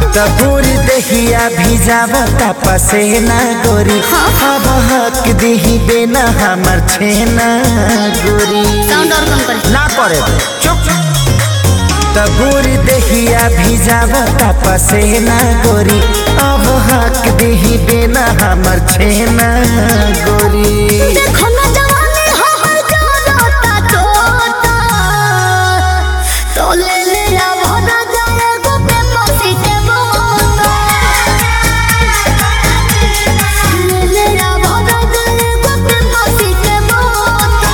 त पूरी दहिया भिजावता पसेना गोरी अब हक दिही बेना हमर छेना गोरी साउंड और कम कर ना करे चुप त पूरी दहिया भिजावता पसेना गोरी अब हक दिही बेना हमर छेना गोरी देखो ना जवानी हमर जाता तोता तो ले ले आ भरा जाए गो पे पसी के बोता ले ले आ भरा जाए गो पे पसी के बोता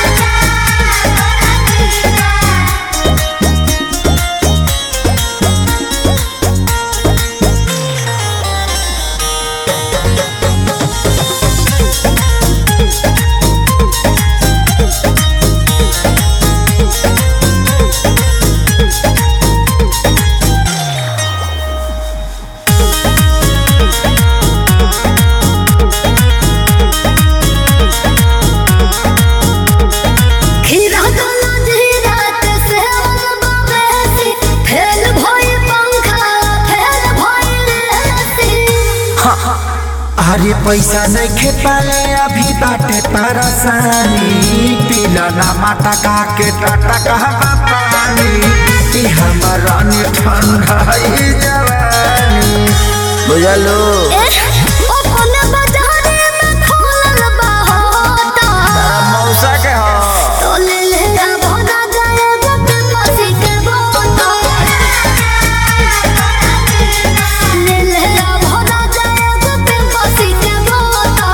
खीरा गला धीरात से बाबेसी फेल भई पंखा फेल भई लेसी अरे पैसा नहीं खे पाले अभी बाटे परेशानी पीला ना माटा का के टाटा कहवा पानी ई हमर रानी ठंडा ई जवानी बुझलो ओ कोने बाजारे में खोलल बा होता मौसा के हो तो ले ले आ भरा जाए गोटे पसी के बोता ले ले आ भरा जाए गोटे पसी के बोता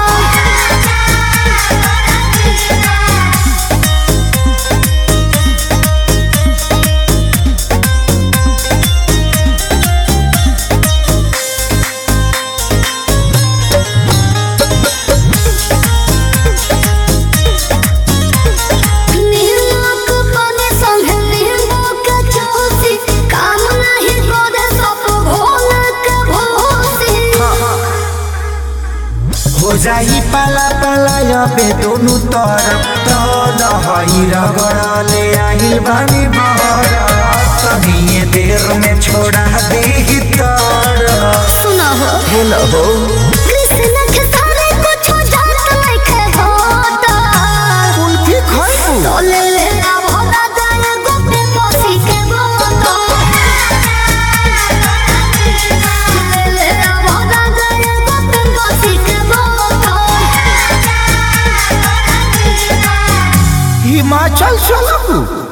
नीलोक पानी संगे नीलोक चौसी काम नहीं करे सब भोल के भोसी हो जाई पाला पाला अबे दोनों तरफ तो दहाई रगड़ले आई बानी बहर तभी ये देर में छोड़ा दे तर सुना हो हेलो हो कृष्ण के सारे कुछ जात नहीं होता कुल्फी खाइबू तो ले ले आ भरा जाए गोटे पसी के बोता ले ले आ भरा जाए गोटे पसी के बोता हिमाचल चलबू